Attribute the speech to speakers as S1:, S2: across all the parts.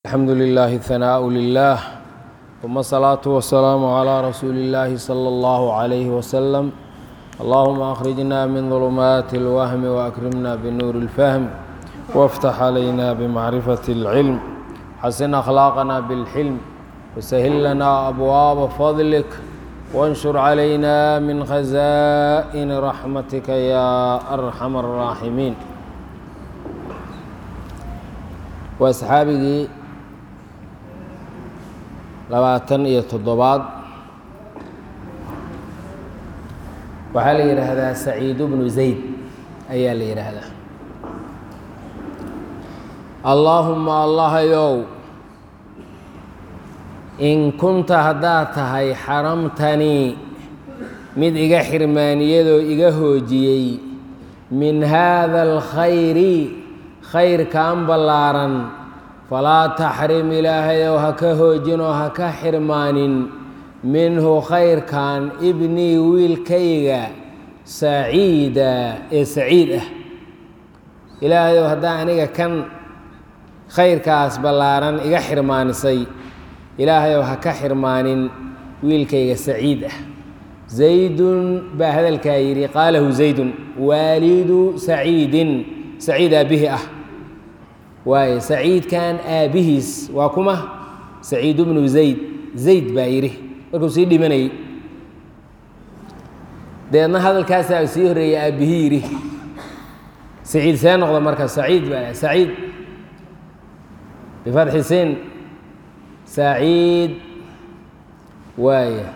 S1: الحمد لله الثناء لله ثم الصلاة والسلام على رسول الله صلى الله عليه وسلم اللهم أخرجنا من ظلمات الوهم وأكرمنا بنور الفهم وافتح علينا بمعرفة العلم حسن أخلاقنا بالحلم وسهل لنا أبواب فضلك وانشر علينا من خزائن رحمتك يا أرحم الراحمين وأصحابي labaatan iyo toddobaad waxaa la yidhaahdaa saciidu bnu zayd ayaa la yidhaahdaa allaahuma allahayow in kunta haddaad tahay xaramtanii mid iga xirmaaniyadoo iga hoojiyey min haada alkhayri khayrkan ballaaran falaa taxrim ilaahayow ha ka hoojinoo ha ka xirmaanin minhu khayrkan ibnii wiilkayga saciida ee saciid ah ilaahayow haddaa aniga kan khayrkaas ballaaran iga xirmaanisay ilaahayow ha ka xirmaanin wiilkayga saciid ah zaydun baa hadalkaa yidhi qaalahu zaydun waalidu saciidin saciid aabihi ah waaye saciidkan aabbihiis waa kuma saciid bnu zayd zayd baa yidhi markuu sii dhimanayey deedna hadalkaasaa sii horreeyey aabbihii yidhi saciid see noqda marka saciid baa saciid bifatxi sin saciid waaya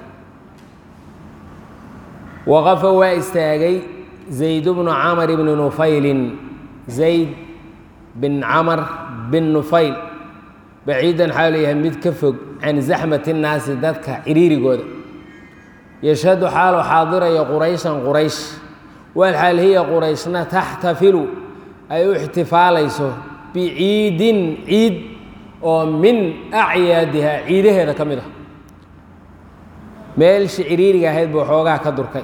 S1: waqafa waa istaagay zayd bnu camar bni nufaylin zayd bin camar bin nufayl baciidan xaa leeyahay mid ka fog can zaxmati nnaasi dadka ciriirigooda yashhadu xaalu xaadiraya qurayshan quraysh walxaal hiya qurayshna taxtafilu ay u ixtifaalayso biciidin ciid oo min acyaadiha ciidaheeda ka mid ah meelshi ciriiriga ahayd buu xoogaha ka durkay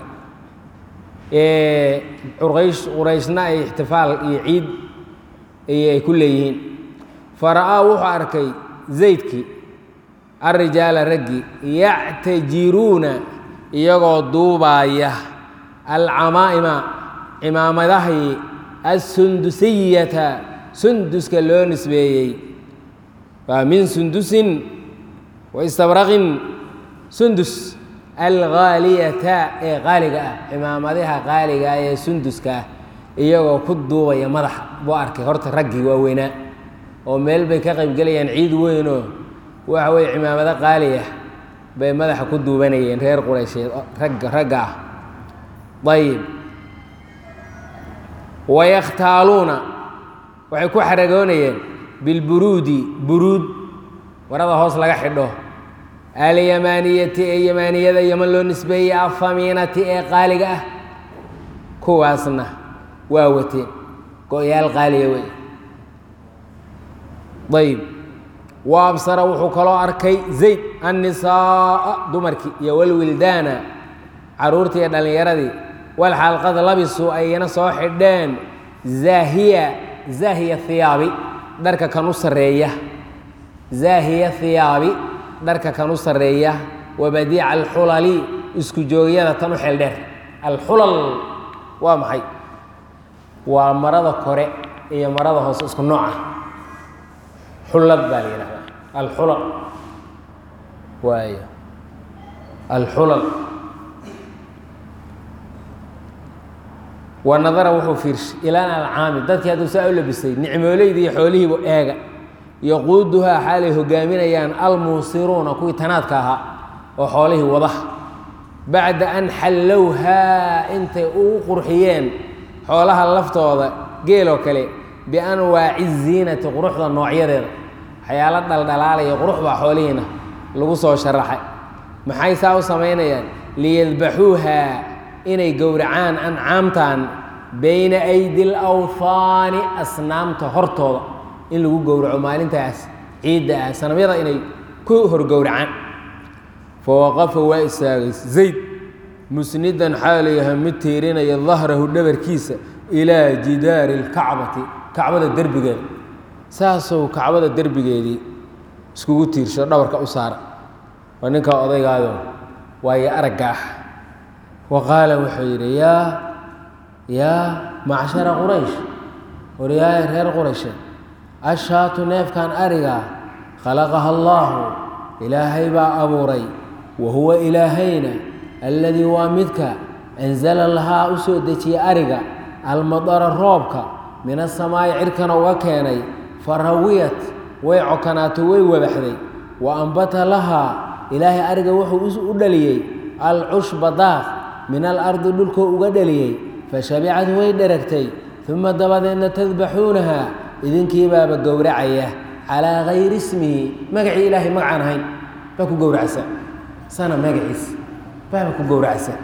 S1: quraysh qurayshna ay ixtifaal iyo ciid ay ku leeyihiin fara-aa wuxuu arkay zaydkii alrijaala raggii yactajiruuna iyagoo duubaaya alcamaa'ima cimaamadahii assundusiyata sunduska loo nisbeeyey waa min sundusin wa istabraqin sundus alghaaliyata ee qaaliga ah cimaamadaha qaaliga ah ee sunduska ah iyagoo ku duubaya madaxa buu arkay horta raggii waaweynaa oo meel bay ka qaybgelayaan ciid weynoo waxa weye cimaamado qaali ah bay madaxa ku duubanayeen reer quraysheed ragga ragga ah ayib wayakhtaaluuna waxay ku xaragoonayeen bilburuudi buruud warada hoos laga xidho alyamaaniyati ee yamaaniyada yaman loo nisbeeyey afamiinati ee qaaliga ah kuwaasna waa wateen go-yaal qaaliya wey ayb wa absara wuxuu kaloo arkay zayd annisaaa dumarkii iyo walwildaana caruurtii iyo dhallinyaradii walxalqad labisu ayna soo xidheen zaahiya zaahiya hiyaabi dharka kan u sarreeya zaahiya hiyaabi dharka kan u sarreeya wabadiica alxulali isku joogyada tan u xeeldheer alxulal waa maxay waa marada kore iyo marada hoose isku nooca xullad baa la yidhahdaa alxulal waayo alxulal wa nadara wuxuu fiirshay ilaan alcaami dadkii hadduu saa u labisay nicmooleyda iyo xoolihiibu eega yaquuduhaa xaalay hogaaminayaan almuusiruuna kuwii tanaadka ahaa oo xoolihii wadaha bacda an xallowhaa intay ugu qurxiyeen xoolaha laftooda geeloo kale bianwaaci ziinati quruxda noocyadeeda waxyaalo dhaldhalaalaya qurux baa xoolihiina lagu soo sharaxay maxay saa u samaynayaan liyadbaxuuhaa inay gowracaan ancaamtan bayna aydi lawhaani asnaamta hortooda in lagu gowraco maalintaas ciidda ah sanamyada inay ku horgowracaan fawaqafa waa istaagay zayd musnidan xaalayaha mid tiirinaya dahrahu dhabarkiisa ilaa jidaari اlkacbati kacbada derbigeeda saasuu kacbada derbigeedii iskugu tiirsho dhabarka u saara waa ninka odaygaado waayo aragga ah wa qaala wuxuu yidhi yaa yaa macshara quraysh waryaaya reer qurayshe ashaatu neefkan ariga khalaqaha allaahu ilaahay baa abuuray wa huwa ilaahayna alladii waa midka anzala lahaa u soo dejiyey ariga almadara roobka min asamaa'i cirkana uga keenay farawiyat way cokanaato way wabaxday wa ambata lahaa ilaahay ariga wuxuu u dhaliyey alcushba daaq min alardi dhulkoo uga dhaliyey fashabicad way dheragtay uma dabadeedna tadbaxuunaha idinkiibaaba gowracaya calaa gayri ismihi magacii ilaahay magacaan ahayn baa ku gowracsa sana magaciis baaba ku gowracsa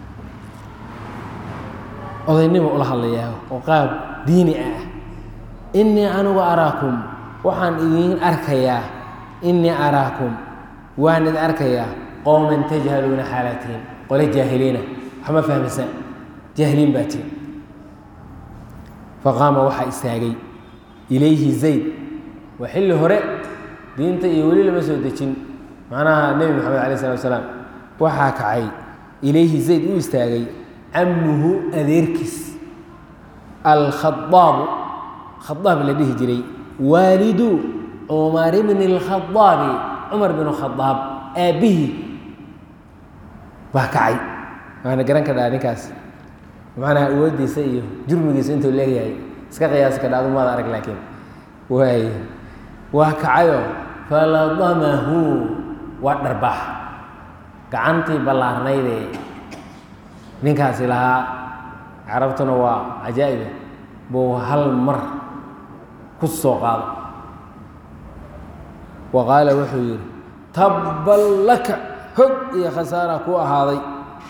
S1: odaynimo ula hadlayaa oo qaab diini ah innii anigu araakum waxaan idiin arkayaa innii araakum waan idin arkayaa qowman tajhaluuna xaalaatihin qole jaahiliina waxma fahmaysan jaahiliin baa tiin faqaama waxaa istaagay ilayhi zayd waa xilli hore diinta iyo weli lama soo dejin macnaha nebi moxamed alay isalaatu salaam waxaa kacay ilayhi zayd u istaagay camuhu adeerkiis alkhadaabu khadaab la dhihi jiray waalidu cumar bni اlkhadaabi cumar bn khadaab aabbihii baa kacay waana garan kadhaa ninkaas macnaha awoodiisa iyo jurmigiisa intuu leeyahay iska qiyaasi kadha adu maada arag laakiin waay waa kacayo faladamahu waa dharbaax gacantii ballaarnaydee ninkaasi lahaa carabtuna waa cajaa'ibe buu hal mar ku soo qaado wa qaala wuxuu yidhi tabban laka hog iyo khasaara ku ahaaday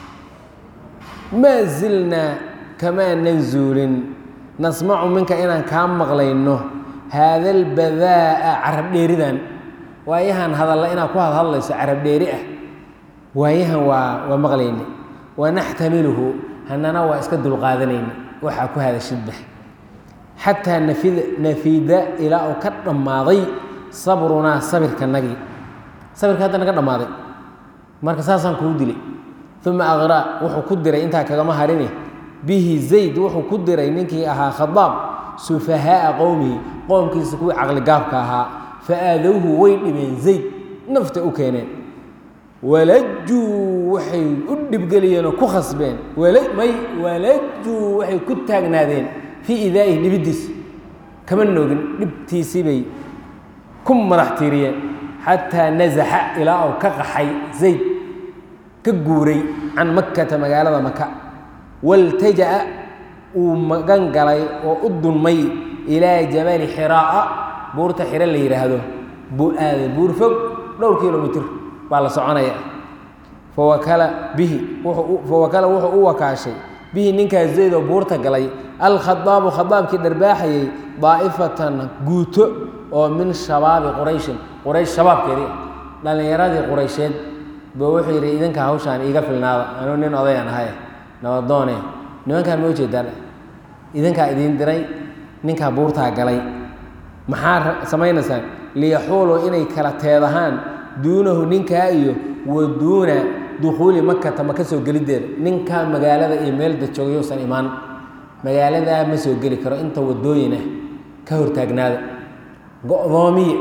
S1: maa zilnaa kamaanan zuulin nasmacu minka inaan kaa maqlayno haada albadaa'a carab dheeridan waayahan hadalla inaad ku hadhadlayso carab dheeri ah waayahan waa waa maqlayna wanaxtamiluhu hanana waa iska dulqaadanayna waxaa ku hadashidba xataa nafida nafida ilaa uu ka dhammaaday sabrunaa sabirkanagii sabirka hadda naga dhammaaday marka saasaan kuu dilay uma aqraa wuxuu ku diray intaa kagama harine bihi zayd wuxuu ku diray ninkii ahaa khadaab sufahaaa qowmihi qoomkiisa kuwii caqligaabka ahaa fa aadowhu way dhibeen zayd nafta u keeneen walajuu waxay u dhibgeliyeenoo ku khasbeen may walajuu waxay ku taagnaadeen fii idaa'ihi dhibiddiisa kama noogin dhibtiisii bay ku madax tiiriyeen xataa nasaxa ilaa uu ka qaxay zayd ka guuray can makkata magaalada maka waltaja'a uu magan galay oo u dunmay ilaa jabali xiraa'a buurta xiro la yidhaahdo buu aaday buur fog dhowr kilomitr baa la soconaya fawakala bihi fawakala wuxuu u wakaashay bihi ninkaas zaydoo buurta galay alkhadaabu khadaabkii dharbaaxayay daa'ifatan guuto oo min shabaabi qurayshin quraysh shabaabkeedii dhallinyaradii quraysheed buu wuxuu yidhi idinka hawshaan iiga filnaada anuu nin odayan ahay nabadoone nimankaan ma ujeedaan idinkaa idiin diray ninkaa buurtaa galay maxaa samaynaysaan liyaxuuluu inay kala teedahaan duunahu ninkaa iyo wa duuna dukhuuli makata maka soo geliddeeda ninkaa magaalada iyo meelda joogayousan imaan magaaladaa ma soo geli karo inta wadooyin ah ka hortaagnaada go-doomiye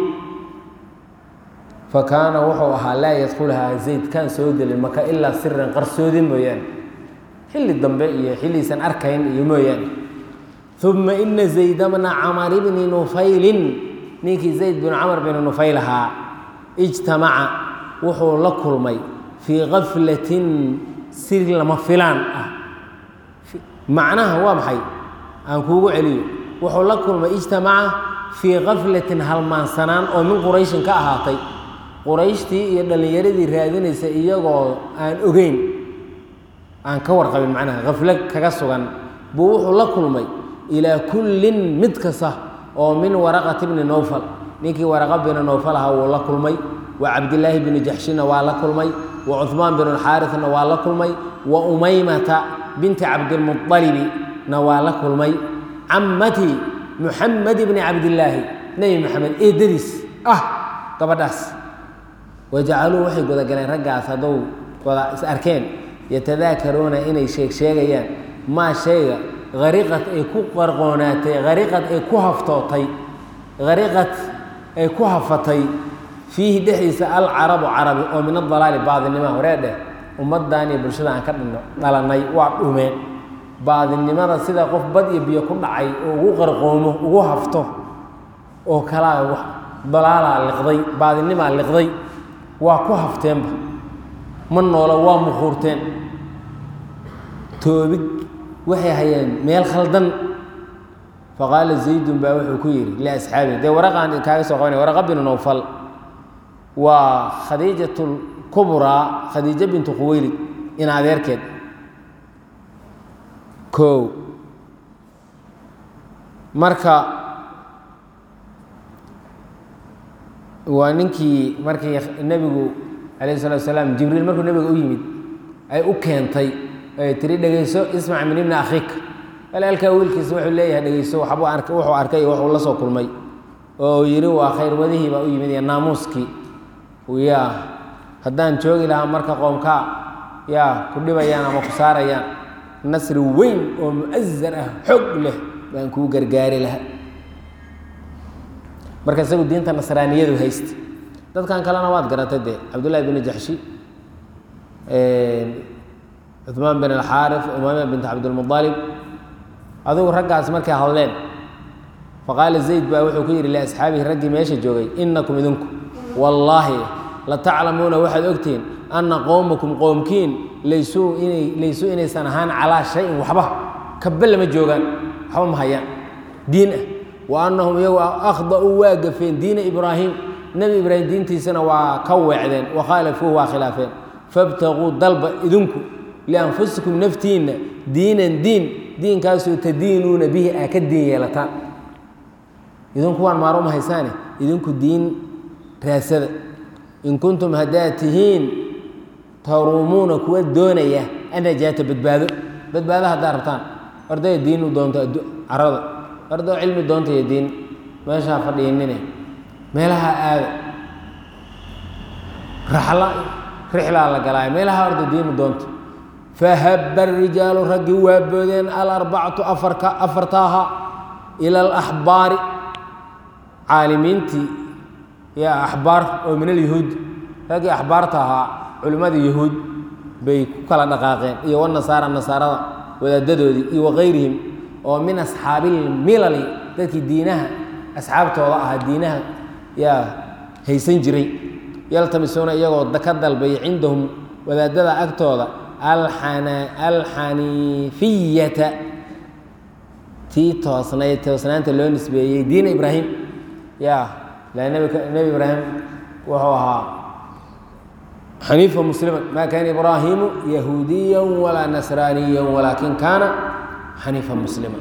S1: fa kaana wuxuu ahaa laa yadkhulahaa zayd kaan soo gelin maka ilaa siran qarsoodi mooyaane xilli dambe iyo xilliisan arkayn iyo mooyaane uma ina zayd bna camar bni nufaylin ninkii zayd binu camar binu nufayl ahaa ijtamaca wuxuu la kulmay fii kaflatin si lama filaan ah macnaha waa maxay aan kuugu celiyo wuxuu la kulmay ijtamaca fii kaflatin halmaansanaan oo min qurayshin ka ahaatay qurayshtii iyo dhallinyaradii raadinaysa iyagoo aan ogeyn aan ka warqabin macnaha kaflo kaga sugan buu wuxuu la kulmay ilaa kullin mid kasta oo min waraqati bni nowfal ninkii waraqa bini nowfal ahaa wuu la kulmay wa cabdilaahi bini jaxshina waa la kulmay wa cuhmaan binu xaarisna waa la kulmay wa umaymata binti cabdilmualibi na waa la kulmay cammati muxamed bni cabdilaahi nebi maxamed eedadiis ah gabadhaas wajacaluu waxay gudagaleen raggaas haddou wada is arkeen yatadaakaruuna inay sheeg sheegayaan maa shayga hariqad ay ku qarqoonaatay hariqad ay ku haftootay hariqad ay ku hafatay fiihi dhexdiisa alcarabu carabi oo min adalaali baadinima horee dheh ummaddan iyo bulshada aan ka dhino dhalanay waa dhumeen baadinimada sida qof bad iyo biyo ku dhacay oo ugu qarqoomo ugu hafto oo kalaa wax dalaalaa liqday baadinimaa liqday waa ku hafteenba ma noolo waa muquurteen toobig waxay hayeen meel khaldan faqaala zaydun baa wuxuu ku yidhi liasxaabihi dee waraqaan kaaga soo qabanaya waraqa binu nowfal waa khadiijat lkubraa khadiijo bintu khuweylid in adeerkeed kow marka waa ninkii markii nebigu calayh salatu salaam jibriil markuu nebiga u yimid ay u keentay ay tiri dhegeyso ismac min ibni akhiika walaalkaa wiilkiisa wuxuu leeyahay dhegeyso waxbuu ark wuxuu arkay iyo wuxuu la soo kulmay oo yidhi waa khayr wadihii baa u yimid iyo naamuuskii yaa haddaan joogi lahaa marka qoomkaa yaa ku dhibayaan ama ku saarayaan nasri weyn oo mu'azar ah xoog leh baan kuu gargaari lahaa marka isagu diinta nasraaniyadu haysta dadkan kalena waad garatay dee cabdullahi bn jaxshi cuثmaan bin alxaarif umaama bint cabdilmuطalib adigu raggaas markay hadleen faqaala zayd baa wuxuu ku yidhi liasxaabihi raggii meesha joogay inakum idinku wallaahi lataclamuuna waxaad ogtihiin anna qowmakum qoomkiin laysuu inay laysuu inaysan ahaan calaa shayin waxba kaba lama joogaan waxba ma hayaan diin ah wa annahum iyagu akhda'uu waa gafeen diina ibraahim nebi ibraahim diintiisana waa ka weecdeen wakhaalafuuh waa khilaafeen fabtaquu dalba idinku lianfusikum naftiinna diinan diin diinkaasoo tadiinuuna bihi aa ka diin yeelataan idinku waan maaro ma haysaane idinku diin raasada in kuntum haddaad tihiin taruumuuna kuwa doonaya annajaata badbaado badbaado haddaad rabtaan orday diin u doonto carada ordoo cilmi doonta iyo diin meeshaa fadhiinine meelaha aada raxla rixlaa la galaayo meelaha orda diinu doonta fahabba rijaalu raggii waa boodeen alarbacatu afarka afartaaha ila alaxbaari caalimiintii yaa axbaar oo min alyahuud raggii axbaarta ahaa culimmadii yahuud bay ku kala dhaqaaqeen iyo wanasaara nasaarada wadaadadoodii iyo wakayrihim oo min asxaabilmilali dadkii diinaha asxaabtooda ahaa diinaha yaa haysan jiray yaltamisuuna iyagoo ka dalbay cindahum wadaadada agtooda alxaniifiyata tii toosnayd toosnaanta loo nisbeeyey diina ibraahim ya la nebi ibraahim wuxuu ahaa xaniifa muslima ma kaana ibraahimu yahuudiya walaa nasraaniya walaakin kaana xaniifa muslima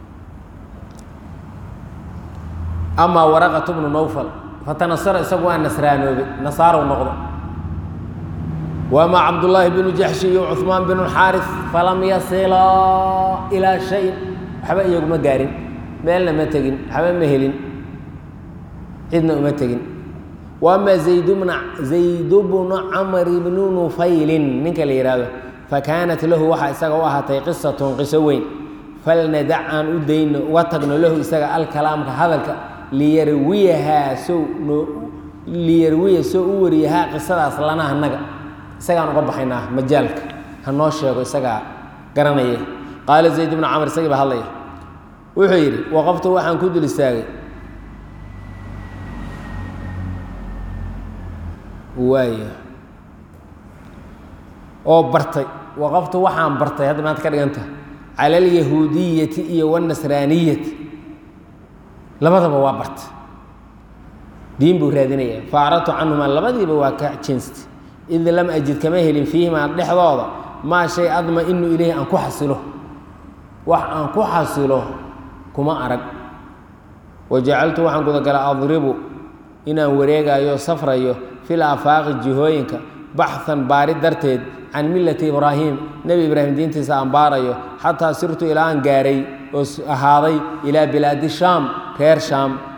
S1: amaa waraqatu bnu nowfal fatanasara isagu waa nasraanoobay nasaarow noqdo wamaa cabdullaahi binu jaxshi iyo cuثmaan binu xaaris falam yasilaa ilaa shayin waxba iyaguma gaarin meelna ma tegin waxba ma helin cidna uma tegin waama zaydbna zaydu bnu camr bnu nufaylin ninka la yidhaahdo fakaanat lahu waxaa isaga u ahaatay qisatun qiso weyn falnadac aan u dayno uga tagno lahu isaga alkalaamka hadalka liyarwiyahaa sow noo liyarwiya soo u wariyahaa qisadaas lana annaga isagaan uga baxaynaa majaalka ha noo sheego isagaa garanaya qaala zayd bnu camr isagii baa hadlaya wuxuu yidhi waqaftu waxaan ku dul istaagay waaya oo bartay waqaftu waxaan bartay hadda maanta ka dhiganta cala alyahuudiyati iyo wاnasraaniyati labadaba waa bartay diin buu raadinaya faacradtu canhumaa labadiiba waa ka jinsta id lam ajid kama helin fiihimaa dhexdooda maa shay adma inu ilayhi aan ku xasilo wax aan ku xasilo kuma arag wajacaltu waxaan gudagala adribu inaan wareegayo safrayo fil aafaaqi jihooyinka baxhan baari darteed can millati ibraahim nebi ibraahim diintiisa aan baarayo xataa sirtu ilaa aan gaaray oo ahaaday ilaa bilaadi shaam reer shaam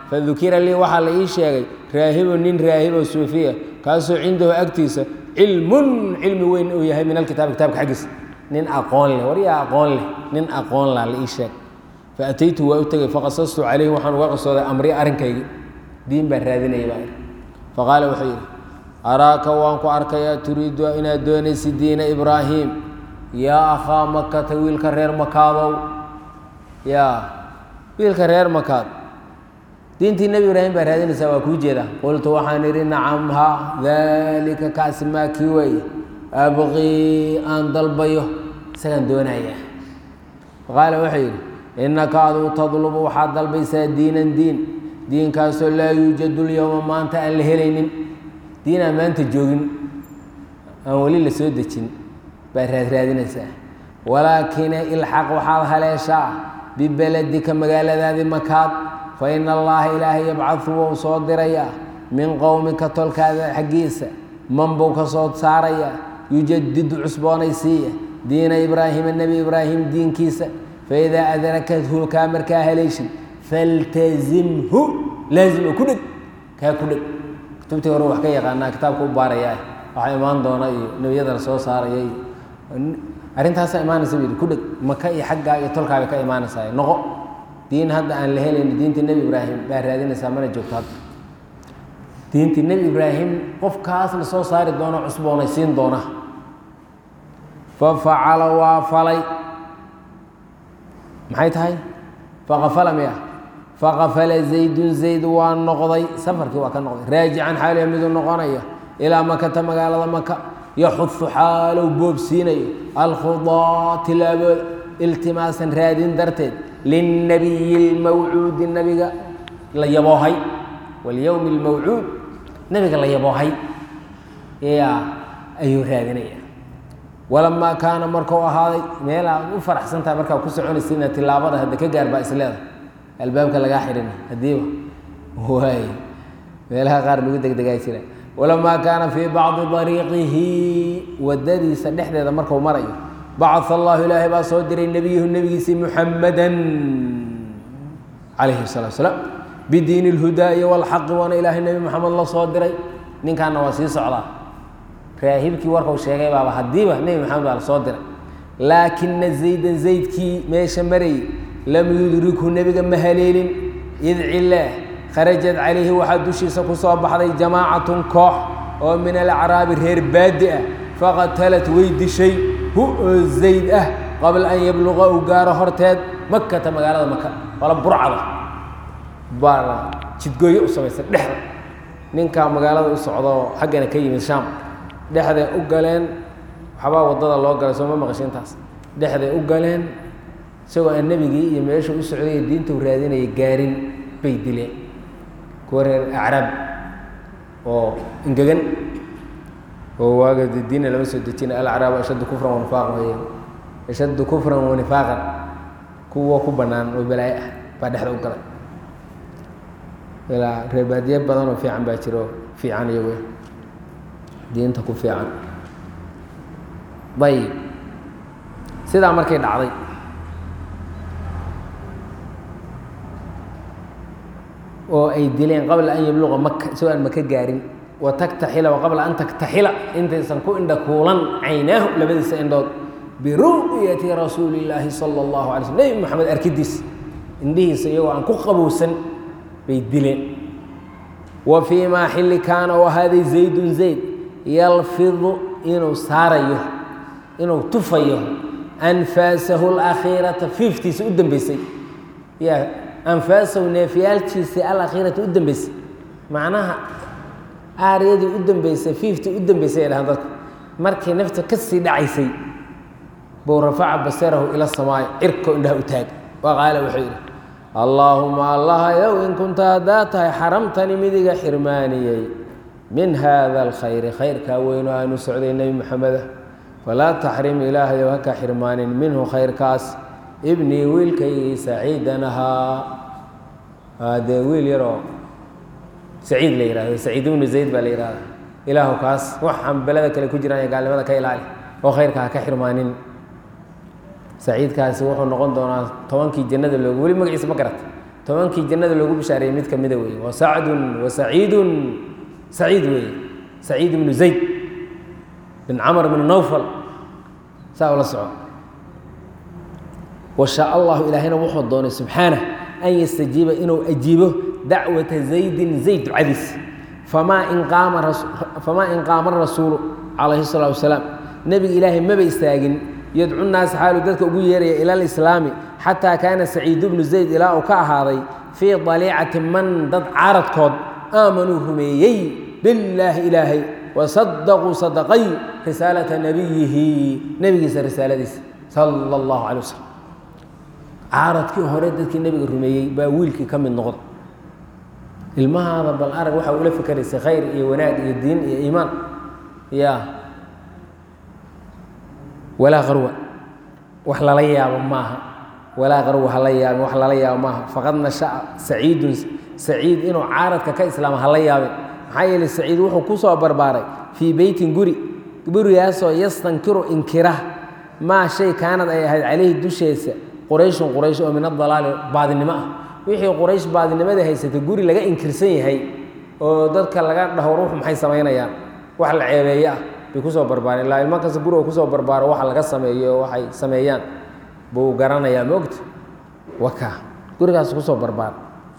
S1: fadukira lii waxaa la ii sheegay raahibun nin raahibo suufiya kaasoo cindahu agtiisa cilmun cilmi weyn uu yahay min alkitaabi kitaabka xaggiisa nin aqoon leh waryaa aqoon leh nin aqoon lah la ii sheeg faataytu waa u tegey faqasastu calayhi waxaan uga qisooday amri arrinkaygi diin baan raadinaya baa faqaala wuxuu yidhi araaka waan ku arkayaa turiidu inaad doonaysid diina ibraahim yaa akhaa makata wiilka reer makaadow yaa wiilka reer makaad diintii nebi ibraahim baa raadinaysaa waa kuu jeeda qultu waxaan idhi nacam ha daalika kaasi maa kii weeye abqii aan dalbayo isagaan doonayaa faqaala wuxuu yidhi innaka aduu tadlubu waxaad dalbaysaa diinan diin diinkaasoo laa yuujadu lyowma maanta aan la helaynin diin aan maanta joogin aan weli la soo dejin baad raadraadinaysaa walaakina ilxaq waxaad haleeshaa bibeledika magaaladaadii makaad fa ina allaha ilaahay yabcadu wou soo dirayaa min qowmika tolkaada xaggiisa man buu ka soo saarayaa yujadidu cusboonaysiiya diina ibraahima nebi ibraahim diinkiisa faidaa adrakathu kaa markaa haleeshid faltazimhu laazim ku dheg kaa ku dheg kutubtii hore wax ka yaqaanaa kitaabka u baarayaa waxaa imaan doona iyo nebiyadana soo saaraya iyo arrintaasaa imaanaysa bu yidhi ku dheg maka iyo xaggaa iyo tolkaa bay ka imaanaysaa noqo diin hadda aan la helayn diintii nebi ibraahim baa raadinaysaa mana joogto hadda diintii nebi ibraahim qofkaas la soo saari doono cusboonaysiin doona fa facala waa falay maxay tahay faqafala miya faqafala zaydun zayd waa noqday safarkii waa ka noqday raajican xaaliya miduu noqonaya ilaa makata magaalada maka yaxudu xaalow boobsiinayo alkhudaa tilaabooda iltimaasan raadin darteed linnabiyi lmawcuudi nabiga la yaboohay walyowmi lmawcuud nabiga la yaboohay yaa ayuu raadinaya walamaa kaana markuu ahaaday meel aad u faraxsan tahay markaa ku soconaysa inaad tilaabada hadda ka gaar baa isleeda albaabka lagaa xidhin haddiiba waay meelaha qaar lagu degdegaa jira walamaa kaana fii bacdi dariiqihi wadadiisa dhexdeeda marku marayo bacaa allahu ilaahay baa soo diray nebiyuhu nebigiisii muxamadan calayhi salatu salaam bidiini اlhudaa iyo walxaqi waana ilaahay nebi moxamed la soo diray ninkaana waa sii socdaa raahibkii warkau sheegay baaba haddiiba nebi maxamed baa la soo diray laakina zaydan zaydkii meesha marayay lam yudrikhu nebiga ma haleelin id cilaah kharajat calayhi waxaa dushiisa ku soo baxday jamaacatun koox oo min alacraabi reer baadi ah faqatalat way dishay hu oo zayd ah qabla an yabluqa uu gaaro horteed makata magaalada maka wala burcada baa jidgooyo u samaysa dhexda ninkaa magaalada u socdo xaggana ka yimid shaam dhexday u galeen waxbaa waddada loo galay soo ma maqasho intaas dhexday u galeen isagoo aan nebigii iyo meesha u socday diinta u raadinaya gaarin bay dileen kuwa reer acraab oo engegan oo waaga de diina lama soo dejina alacraabu ashaddu kufran wanifaaqan wey ashaddu kufran wanifaaqan kuwa ku bannaan oo balaayo ah baa dhexda u galay ilaa reebaadiye badan oo fiican baa jiro fiican iyagu diinta ku fiican ayib sidaa markay dhacday oo ay dileen qabla an yabluqa maka isagoo aan maka gaarin wa taktaxila wa qabla an taktaxila intaysan ku indha kuulan caynaahu labadiisa indhood biru'yati rasuuli illaahi sala allahu alay slm nebi moxamed arkidiis indhihiisa iyagoo aan ku qabowsan bay dileen wa fii maa xilli kaana u ahaaday zaydun zayd yalfidu inuu saarayo inuu tufayo anfaasahu alakhiirata fiiftiisa u dambeysay ya anfaasahu neefyaalkiisii alakhiirata u dambeysay macnaha aaryadii u dambeysay fiiftii u dambeysay ay dhahaan dadku markay nafta ka sii dhacaysay buu rafaca basarahu ila samaayo cirko indhaha u taag wa qaala wuxuu yidhi allaahuma allahayow in kunta haddaa tahay xaramtani midiga xirmaaniyey min haada alkhayri khayrkaa weyn oo aanu socday nebi moxameda falaa taxrim ilaahayow haka xirmaanin minhu khayrkaas ibnii wiilkaygii saciidan ahaa dee wiil yaroo saciid la yihahdo saciid ibnu zayd baa la yihahda ilaahu kaas waxaan belada kale ku jiraan ee gaalnimada ka ilaali oo khayrka ha ka xirmaanin saciidkaasi wuxuu noqon doonaa tobankii jannada loogu weli magaciisa ma garata tobankii jannada loogu bishaareeyey mid ka mida weeye wa sacdun wa saciidun saciid weeye saciid ibnu zayd bin camr bn nawfal saa ula soco washaa allahu ilaahayna wuxuu doonay subxaanah an yastajiiba inuu ajiibo dacwata zaydin zayd ducadiis famaa in qaama famaa in qaama rasuulu calayhi الsalatu wasalaam nebiga ilaahay maba istaagin yadcu naasa xaalu dadka ugu yeeraya ila alislaami xataa kaana saciidu bnu zayd ilaa uu ka ahaaday fii daliicati man dad caaradkood aamanuu rumeeyey billaahi ilaahay wasadaquu sadaqay risaalata nabiyihi nebigiisa risaaladiisa sala allahu calay wasalam caaradkii hore dadkii nebiga rumeeyey baa wiilkii ka mid noqda ilmahaada bal arag waxaa ula fikeraysay khayr iyo wanaag iyo diin iyo iimaan ya walaa qarwa wax lala yaabo maaha walaa qarwa hala yaabin wax lala yaabo maaha faqad nasha'a saciidun saciid inuu caaradka ka islaamo hala yaabin maxaa yeeley saciid wuxuu ku soo barbaaray fii beytin guri gurigaasoo yastankiru inkira maa shay kaanad ay ahayd calayhi dusheesa qurayshun quraysh oo min adalaali baadinimo ah wixii quraysh baadinimada haysatay guri laga inkirsan yahay oo dadka laga dhaho ruux maxay samaynayaan wax la ceebeeye ah bay kusoo barbaareen ilaa ilmo kasta guriga kusoo barbaaro waxa laga sameeyo oo waxay sameeyaan buu garanayaa maogta waka gurigaas kusoo barbaar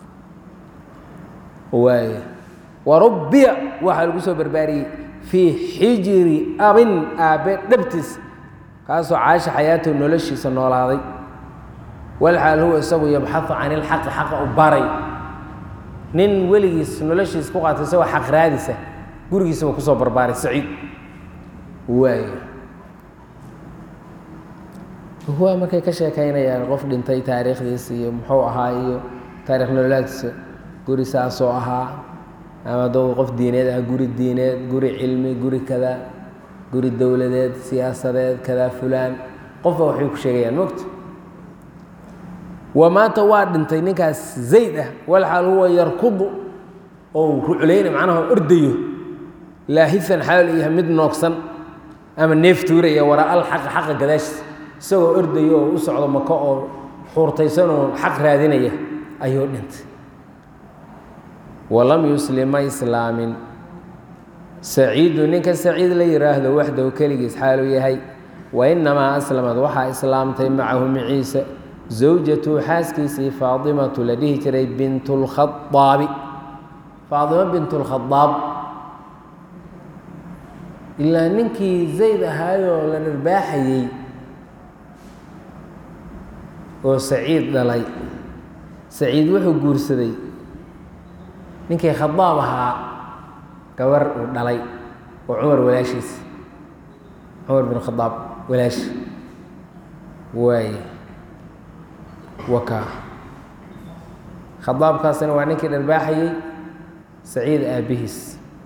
S1: waay warubbiya waxaa lagu soo barbaariyey fii xijiri abin aabbe dhabtiis kaasoo caasha xayaatow noloshiisa noolaaday walxaal huwa isagu yabxahu can ilxaqi xaqa u baray nin weligiis noloshiisa ku qaatay isagoo xaq raadisa gurigiisaba kusoo barbaaray saciid waay waa markay ka sheekaynayaan qof dhintay taariikhdiisa iyo muxuu ahaa iyo taarikh nololaadkiisa guri saasoo ahaa ama doo qof diineed ah guri diineed guri cilmi guri kada guri dowladeed siyaasadeed kada fulaan qofba waxbay ku sheegayaan mogta wa maanta waa dhintay ninkaas zayd ah walxaal huwa yarkudu oo ruclayna macnaha ordayo laahisan xaal yahay mid noogsan ama neef tuuraya waraa al xaqa xaqa gadaashiisa isagoo ordayo oo u socdo mako oo xuurtaysanoo xaq raadinaya ayuu dhintay walam yuslim ma islaamin saciidu ninka saciid la yidhaahdo waxdahu keligiis xaaluu yahay wa inamaa aslamad waxaa islaamtay macahu maciise zawjatu xaaskiisii faadimatu la dhihi jiray bint lkhaaabi faadimo bint lkhadaab ilaa ninkii zayd ahaayoo la dharbaaxayey oo saciid dhalay saciid wuxuu guursaday ninkii khadaab ahaa gabar uu dhalay oo cumar walaashiis cumar bin khadaab walaashi waay waka khadaabkaasina waa ninkii dharbaaxayey saciid aabbihiis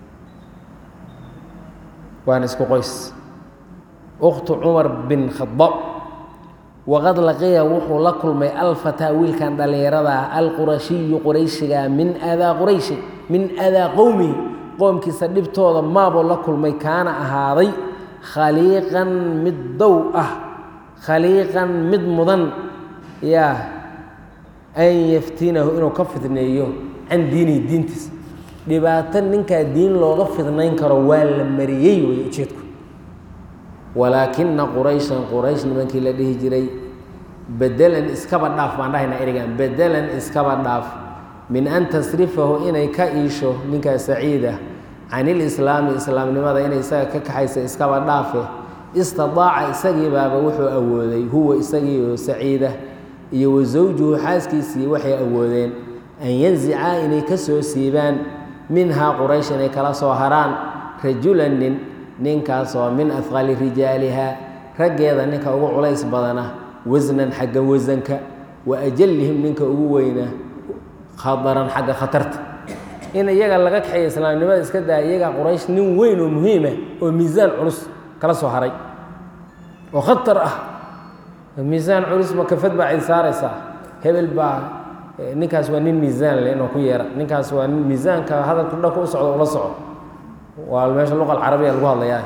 S1: waana isku qoys ukhtu cumar bin khadaab waqad laqiya wuxuu la kulmay alfataa wiilkan dhallinyarada ah alqurashiyu qurayshiga min adaa qurayshi min adaa qowmihi qoomkiisa dhibtooda maabuu la kulmay kaana ahaaday khaliiqan mid dow ah khaliiqan mid mudan yaa an yaftinahu inuu ka fidneeyo can diinihi diintiisa dhibaato ninkaa diin looga fidnayn karo waa la mariyey wey ujeedku walaakina qurayshan quraysh nimankii la dhihi jiray bedelan iskaba dhaaf baan dhahaynaa erigan bedelan iskaba dhaaf min an tasrifahu inay ka iisho ninkaa saciida can ilislaami islaamnimada inay isaga ka kaxaysa iskaba dhaafe istidaaca isagii baaba wuxuu awooday huwa isagii oo saciida iyo wa zawjuhu xaaskiisii waxay awoodeen an yanzicaa inay ka soo siibaan minhaa quraysh inay kala soo haraan rajulan nin ninkaasoo min afqali rijaaliha raggeeda ninka ugu culays badana wasnan xagga wasanka wa ajalihim ninka ugu weyna khadaran xagga khatarta in iyaga laga kaxeeya islaamnimada iska daa iyaga quraysh nin weyn oo muhiima oo miisaan culus kala soo haray oo khatar ah miisaan culus ma kafad baa cid saaraysaa hebel baa ninkaas waa nin miisaan leh inuu ku yeera ninkaas waa nin miisaanka hadalku dhanka u socdo ula soco waa meesha luqa alcarabiya lagu hadlayaa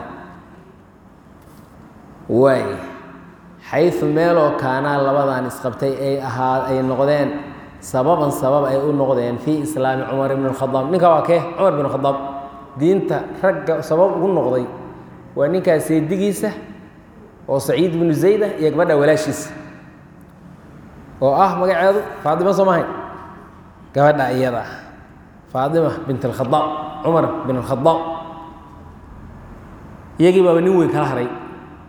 S1: waay xayu meeloo kaanaa labadan isqabtay ay ahaa ay noqdeen sababan sabab ay u noqdeen fii islaami cumar ibn khadaab ninka waa kee cumar bin khadaab diinta ragga sabab ugu noqday waa ninkaas seedigiisa oo saciid binu zayda iyo gabadha walaashiisa oo ah magaceedu faatima soo mahay gabadha iyada ah faatima bint alkhadaab cumar bin alkhadaab iyagii baaba nin weyn kala haray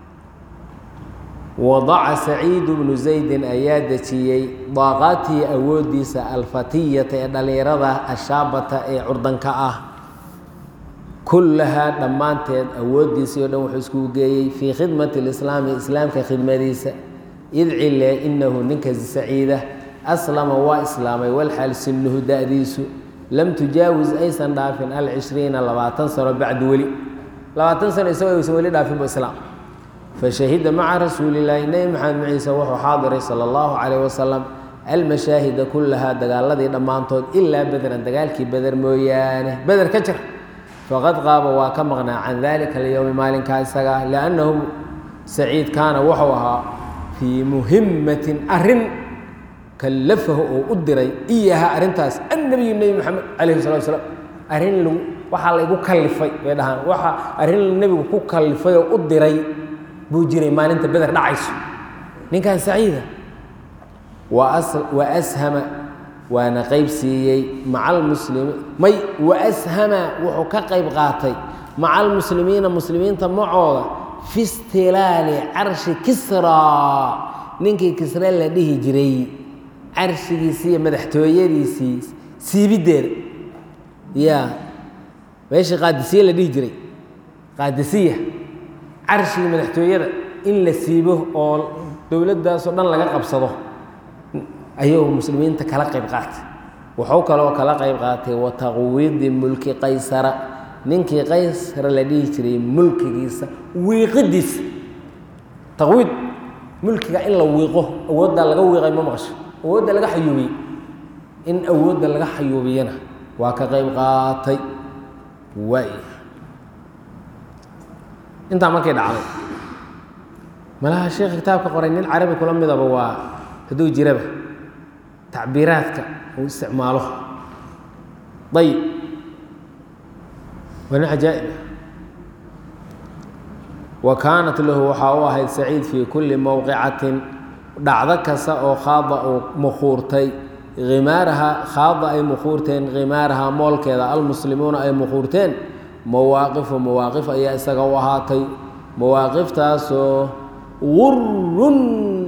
S1: wadaca saciidu bnu zaydin ayaa dejiyey daaqaatii awooddiisa alfatiyata ee dhallinyarada ashaabata ee curdanka ah kullahaa dhammaanteed awooddiisii o dhan wuxuu iskugu geeyey fii khidmati lislaami islaamka khidmadiisa id cile inahu ninka saciida aslama waa islaamay walxaal sinuhu da-diisu lam tujaawis aysan dhaafin alcishriina labaatan sano bacdu weli labaatan sano isagoo aysan weli dhaafinbu islaam fashahida maca rasuulillaahi nebi maxamed maciise wuxuu xaadiray sala allahu calayh wasalam almashaahida kullahaa dagaaladii dhammaantood ilaa bederan dagaalkii beder mooyaane beder ka jir faqad qaaba waa ka maqnaa can dalika alyowmi maalinkaa isaga liannahu saciid kaana wuxuu ahaa fii muhimatin arrin kallafahu oo u diray iyaha arrintaas annabiyu nebi maxamed calayhi salatu wasalaam arrin lagu waxaa laygu kallifay bay dhahaan waxa arrin nebigu ku kallifay oo u diray buu jiray maalinta beder dhacayso ninkan saciida wa ashama waana qayb siiyey maca almuslimiin may wa ashama wuxuu ka qayb qaatay maca almuslimiina muslimiinta macooda fi istilaali carshi kisraa ninkii kisre la dhihi jiray carshigiisii iyo madaxtooyadiisii siibiddeeda ya meeshii qaadisiye la dhihi jiray qaadisiya carshigii madaxtooyada in la siibo oo dowladdaasoo dhan laga qabsado ayuu muslimiinta kala qayb qaatay wuxuu kaloo kala qayb qaatay wa taqwiidi mulki qaysara ninkii qaysara la dhihi jiray mulkigiisa wiiqidiisa taqwiid mulkiga in la wiiqo awooddaa laga wiiqay ma maqasho awoodda laga xayuubiyey in awoodda laga xayuubiyana waa ka qayb qaatay waay intaa markay dhacday malaha sheekha kitaabka qoray nin carabi kula midaba waa hadduu jiraba tacbiiraadka uu isticmaalo ayib waa nin cajaa'ib wa kaanat lahu waxaa u ahayd saciid fii kulli mowqicatin dhacdo kasta oo khaada uu mukhuurtay khimaaraha khaada ay mukhuurteen khimaaraha moolkeeda almuslimuuna ay mukhuurteen mawaaqifu mawaaqif ayaa isaga u ahaatay mawaaqiftaasoo gurun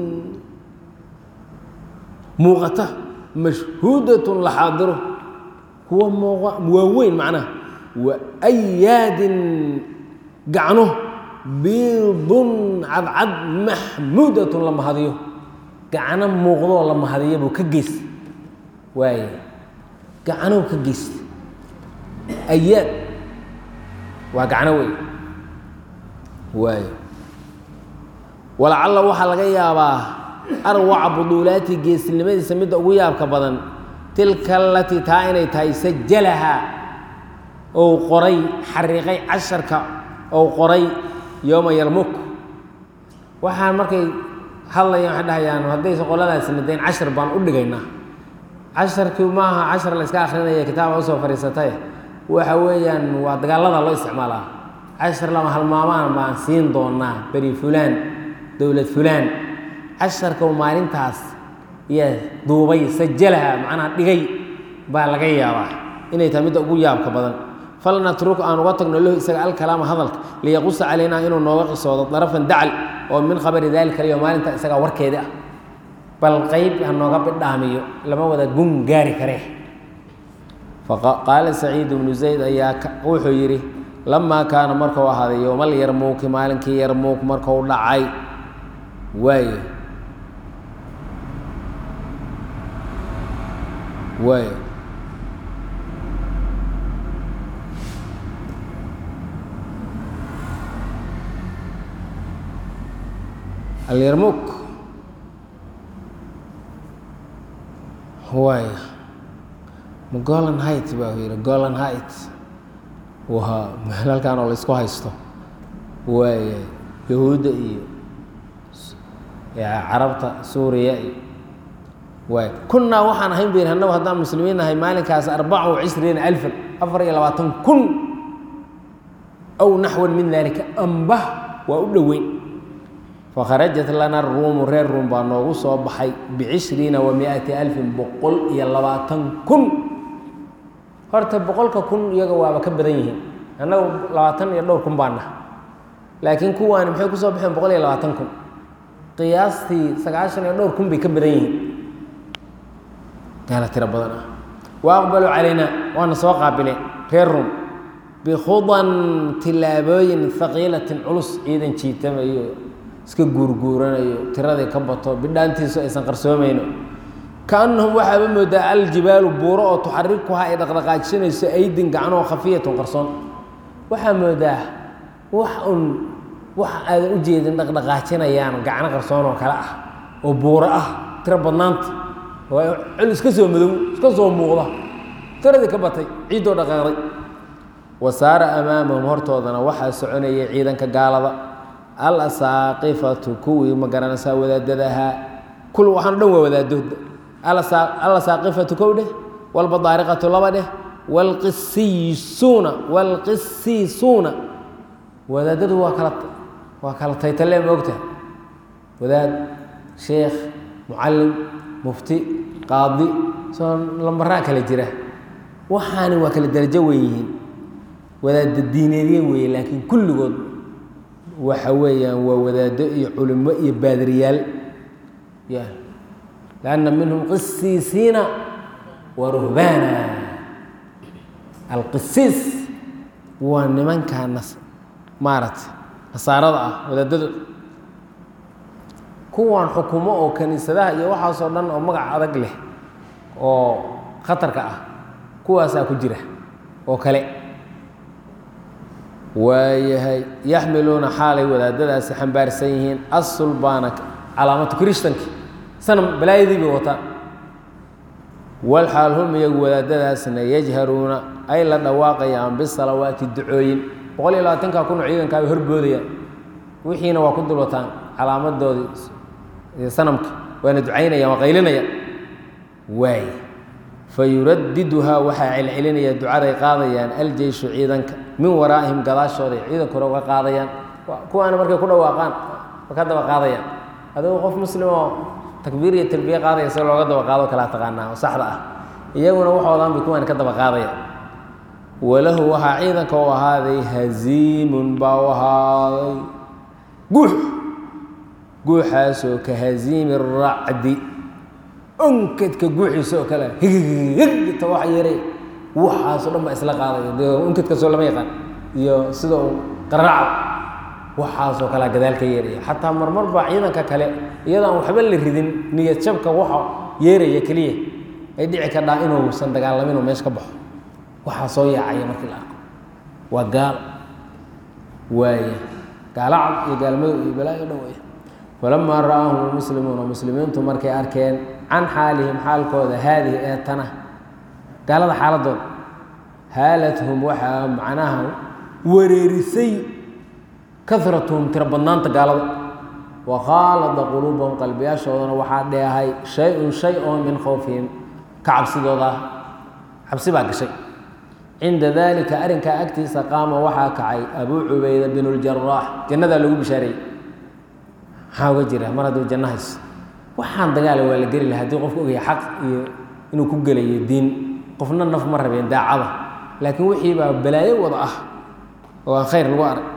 S1: muuqata mashhuudatun la xaadiro kuwa muuqa waaweyn macnaha wa ayaadin gacno biidun cadcad maxmuudatun la mahadiyo gacno muuqdoo la mahadiyo buu ka geys waaye gacnow ka geysta ayaad waa gacno wey waayo walacalla waxaa laga yaabaa arwaca buduulaati geesinimadiisa midda ugu yaabka badan tilka alatii taa inay tahay sajalaha ou qoray xariiqay casharka ou qoray yooma yarmuk waxaan markay hadlayaan waxay dhahayaan haddaysa qoladaasi nadayn cashar baan u dhigaynaa casharkii maaha cashar la iska akrinaya kitaaba usoo fadhiisatay waxa weeyaan waa dagaalada loo isticmaalaa cashar lama halmaamaan baan siin doonaa beri fulaan dowlad fulaan casharka maalintaas iyo duubay sajalaha macnaha dhigay baa laga yaabaa inay tahay midda ugu yaabka badan falnatruk aan uga tagno lahu isaga alkalaama hadalka liyaqusa calaynaa inuu nooga qisoodo darafan dacal oo min khabari dalika iyo maalinta isagaa warkeeda ah bal qayb ha nooga bidhaamiyo lama wada gun gaari karee qaala saciid bnu zayd ayaa wuxuu yidhi lamaa kaana markuu ahaaday yowmal yarmuuki maalinkii yarmuuk markuu dhacay waaye waaye alyarmuuk waaya ma golan height baa yidhi golan height waa meel halkan oo la isku haysto waaya yahuudda iyo carabta suuriya iyo waay kunnaa waxaan ahayn bayn annagu haddaan muslimiin nahay maalinkaas arbaca wa cishriina alfan afar iyo labaatan kun aw naxwan min daalika amba waa u dhoweyn fakharajat lana ruumu reer ruum baa noogu soo baxay bicishriina wa miati alfin boqol iyo labaatan kun horta boqolka kun iyaga waaba ka badan yihiin annagu labaatan iyo dhowr kun baa naha laakiin kuwaani maxay kusoo baxeen boqol iyo labaatan kun qiyaastii sagaashan iyo dhowr kun bay ka badan yihiin gaala tiro badan ah wa aqbaluu calaynaa waana soo qaabileen reer ruum bikhudan tillaabooyin haqiilatin culus ciidan jiitamayo iska guurguuranayo tiradii ka bato bidhaantiisu aysan qarsoomayno kaannahum waxaaba moodaa aljibaalu buuro oo tuxarikuha ay dhaqdhaqaajinayso aydin gacanoo khafiyatun qarsoon waxaa moodaa wax un wax aadan u jeedin dhaqdhaqaajinayaan gacno qarsoon oo kale ah oo buuro ah tiro badnaanta waa col iska soo madow iska soo muuqda tiradii ka batay ciiddoo dhaqaaqday wa saara amaamahum hortoodana waxaa soconayay ciidanka gaalada al asaaqifatu kuwii ma garanaysaa wadaadada ahaa kul waxaan o dhan waa wadaado al asaaqifatu kow dheh walbadaariqatu laba dheh walqisiisuuna walqisiisuuna wadaadadu waa kala waa kala taytalle ma ogtaha wadaad sheekh mucallim mufti qaadi soo lambaraa kale jira waxaani waa kala darajo wen yihiin wadaadda diineedye weeye laakiin kulligood waxa weeyaan waa wadaado iyo culimo iyo baadiriyaal ya lanna minhum qisiisiina wa ruhbaana alqisiis waa nimankaa nas maaragtay nasaarada ah wadaadada kuwan xukumo oo kaniisadaha iyo waxaasoo dhan oo magac adag leh oo khatarka ah kuwaasaa ku jira oo kale waayahay yaxmiluuna xaalay wadaadadaasi xambaarsan yihiin asulbaana calaamatu kirishtanki sanam balaayadii bay wataan walxaal hum iyagu wadaadadaasna yajharuuna ay la dhawaaqayaan bisalawaati ducooyin boqol iyo labaatanka kun oo ciidankaa bay horboodayaan wixiina waa ku dul wataan calaamadoodii sanamka waana ducaynayaan waa qaylinayaan waay fayuradiduhaa waxaa celcelinaya ducaday qaadayaan aljeyshu ciidanka min waraa'ihim gadaashooday ciidanka hore uga qaadayaan kuwaana markay ku dhawaaqaan wa ka daba qaadayaan adigu qof muslim oo takbiir iyo talbiye qaadaya si looga daba qaado kalaa taqaanaa oo saxda ah iyaguna waxoodan bay kuwaani ka daba qaadayaan walahu waxaa ciidanka u ahaaday haziimun baa u ahaaday guux guuxaasoo ka haziimi racdi unkadka guuxiisa oo kale higta wax yaray waxaasoo dhan baa isla qaadaya de unkadkaasoo lama yaqaan iyo sida uu qaraaca waxaasoo kalea gadaal ka yeeraya xataa marmar baa ciidanka kale iyadoo aan waxba la ridin niyad jabka waxa yeeraya keliya ay dhici kadhaa inuusan dagaalamin oo meesha ka baxo waxaa soo yaacaya markii la arko waa gaal waaya gaalo cad iyo gaalmadow iyo balaayo dhan wey falamaa ra'aahum lmuslimuuna muslimiintu markay arkeen can xaalihim xaalkooda haadihi ee tana gaalada xaaladooda haalathum waxaa macnaha wareerisay karatuhum tiro badnaanta gaalada wa khaalada quluubahum qalbiyaashoodana waxaa dheehay shay-un shay oo min khowfihim ka cabsidooda ah cabsi baa gashay cinda dalika arrinkaa agtiisa qaama waxaa kacay abuu cubayda bin ljaraax jannadaa lagu bishaareeyey maxaa uga jira mar hadduu janno hayso waxaan dagaala waa la geli laha haddii qofku ogaya xaq iyo inuu ku gelayo diin qofna naf ma rabeen daacada laakiin wixii baa balaayo wada ah oo aan khayr lagu arag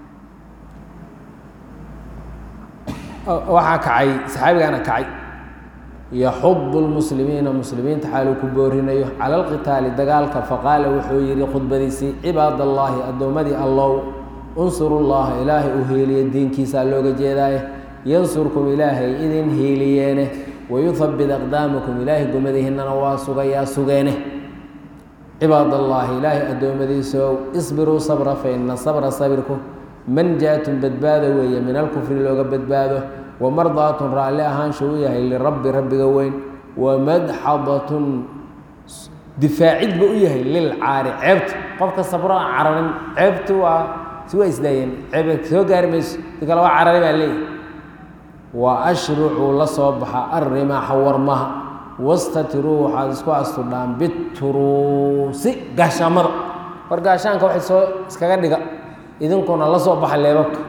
S1: waxaa kacay saxaabigaana kacay yaxudu lmuslimiina muslimiinta xaaluu ku boorinayo cala alqitaali dagaalka faqaala wuxuu yidhi khudbadiisii cibaad allaahi addoommadii allow unsuru llaha ilaahay u heeliye diinkiisaa looga jeedaaye yansurkum ilaahay idin hiiliyeene wayuhabbit aqdaamakum ilaahay gomadihinnana waa sugayaa sugeene cibaad allaahi ilaahay addoommadiisow isbiruu sabra fa ina sabra sabirku manjaatun badbaado weeye min alkufri looga badbaado wamardaatun raalli ahaansha u yahay lirabbi rabbiga weyn wamadxadatun difaacidba u yahay lilcaari ceebta qofka sabro aan cararin ceebtu waa si waa isdaayeen ceeb soo gaari mayso si kale waa carari baa leeyahy wa ashrucuu la soo baxa alrimaaxa warmaha wastatiruu waxaad isku astudhaan bituruusi gaashaamada war gaashaanka waxay soo iskaga dhiga idinkuna la soo baxa leebabka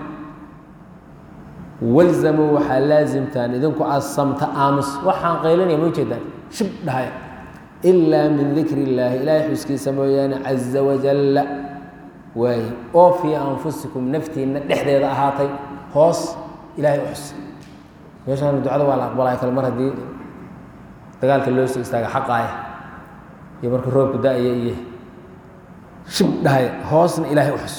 S1: walzamuu waxaa laasimtaan idinku asamta aamus waxaan qaylinaya ma ujeedaan shib dhahaya ilaa min dikri illaahi ilaahay xuskiisa mooyaane caza wajalla waaye oo fii anfusikum naftiinna dhexdeeda ahaatay hoos ilaahay u xus meeshaan ducada waa la aqbalaya kale mar haddii dagaalka loo soo istaaga xaqaaya iyo marka roobku da-aya iyo shib dhahaya hoosna ilaahay u xus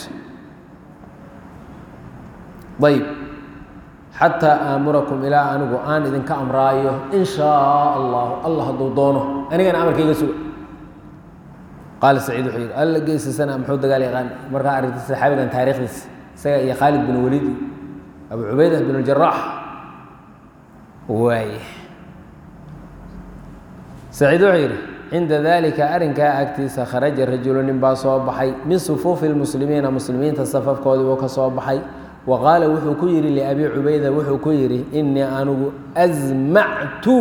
S1: ayb xataa aamurakum ilaa anigu aan idinka amraayo in shaa allahu allah hadduu doono anigana amarkayga suga qaala saciid wuxuu yidhi alla geysasana muxuu dagaal yaqaan markaa aragtay saxaabigan taariikhdiisa isaga iyo khaalid bin waliid abu cubayda bin اjaraax waay saciid wuxuu yidhi cinda dalika arrinkaa agtiisa kharaja rajulu nin baa soo baxay min sufuufi lmuslimiina muslimiinta safafkoodii buu ka soo baxay wa qaala wuxuu ku yidhi liabi cubayda wuxuu ku yidhi inii anigu asmactu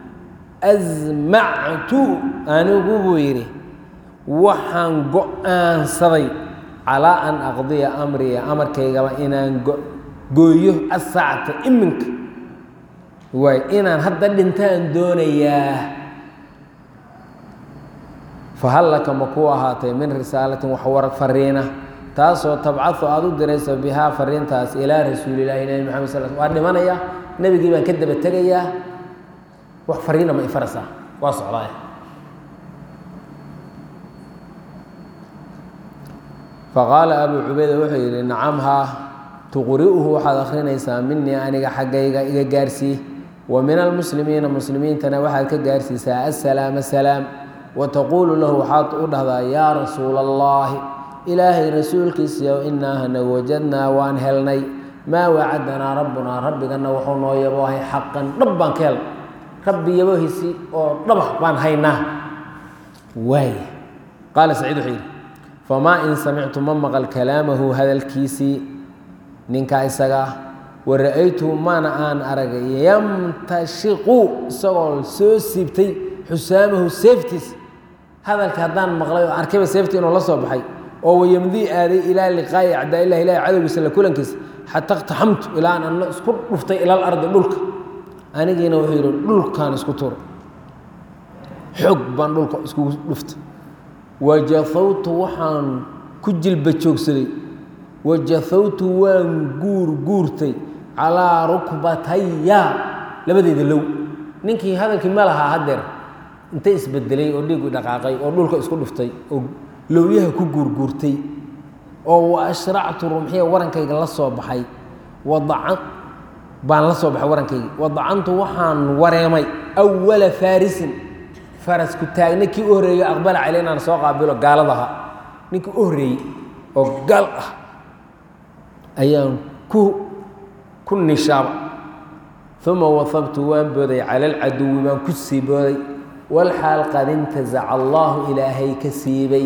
S1: asmactu anigu buu yidhi waxaan go-aansaday calaa an aqdiya amriya amarkaygaba inaan gooyo asaacata iminka waay inaan hadda dhintaan doonayaa fahal laka ma kuu ahaatay min risaalatin wax warag fariina taasoo tabcadu aada u dirayso bihaa fariintaas ilaa rasuulilahi nabi maxamed sal waa dhimanaya nebigii baan ka daba tegayaa wax fariina ma ifaraysaa waa socdaaya faqaala abuu cubayda wuxuu yidhi nacam haa tuqri'uhu waxaad akhrinaysaa minii aniga xaggayga iga gaarsii wa min almuslimiina muslimiintana waxaad ka gaarsiisaa assalaama salaam wa taquulu lahu waxaad u dhahdaa yaa rasuula allaahi ilaahay rasuulkiisiiyow inaa hana wajadnaa waan helnay maa wacadanaa rabbunaa rabbigana wuxuu noo yaboohay xaqan dhab baan ka helnay rabbi yabohiisi oo dhaba baan haynaa waay qaala saciid wuxuu yidhi famaa in samictu ma maqal kalaamahu hadalkiisii ninkaa isagaa wa ra-aytuhu mana aan aragay yamtashiqu isagoo soo siibtay xusaamahu seeftiis hadalka haddaan maqlay oo arkayba seeftii inuu la soo baxay oo wayamdii aaday ilaa liqaa'i acdaailah ilahi cadowgiisa la kulankiisa xataa اqtaxamtu ilaa an anna isku dhuftay ila alardi dhulka anigiina wuxuu yidhi dhulkaan isku turay xoog baan dhulka iskugu dhuftay wajafawtu waxaan ku jilba joogsaday wajafawtu waan guur guurtay calaa rukbataya labadeeda low ninkii hadalkii ma lahaa haddeer intay isbedelay oo dhiigu dhaqaaqay oo dhulka isku dhuftay oo lowyaha ku guurguurtay oo wa ashractu rumxiya warankayga la soo baxay wadacan baan la soo baxay warankayga wadacantu waxaan wareemay awala faarisin farasku taagna kii u horreeyo aqbala cale inaan soo qaabilo gaaladaha ninkii u horreeyey oo gaal ah ayaan ku ku nishaaba uma wafabtu waan booday cala alcaduwi baan ku sii booday walxaal qad intazaca allahu ilaahay ka siibay